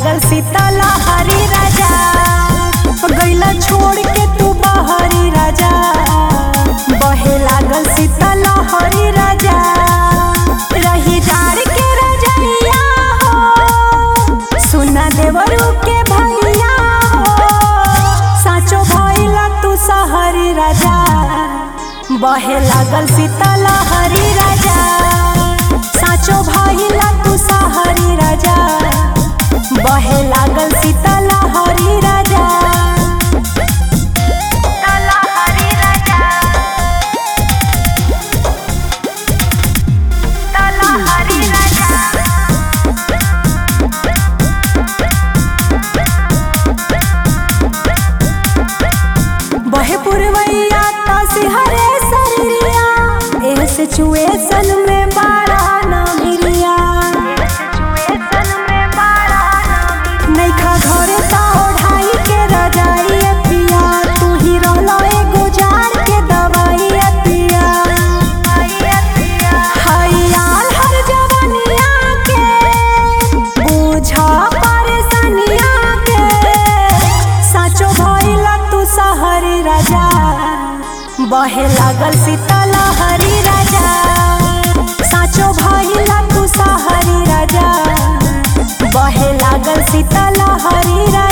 लागल सीतला हरी राजा गैला छोड़ के तू बहरी राजा बहे लागल सीतला हरी राजा रही जाड़ के रजनिया हो सुना देवरू के भैया हो साचो भइला तू सहरी राजा बहे लागल सीतला हरी राजा साचो भइला तू सहरी राजा बहे लागल सीतला हरी राजा सीतला हरी राजा सीतला हरी राजा बहे पुरवैया तासी हरे सरिया एह सिचुएशन में बाड़ा ना मिलिया नैखा घरे ता ओढ़ाई के रजाई ए पिया तू ही रहलो एगो जार के दवाई ए पिया हयाल हर जवनिया के बुझा परेशानिया के साचो भइला तू सहरी राजा बहे लागल सीतला हरी राजा साचो भइला तू सहरी राजा बहे लागल सीतला हरी राजा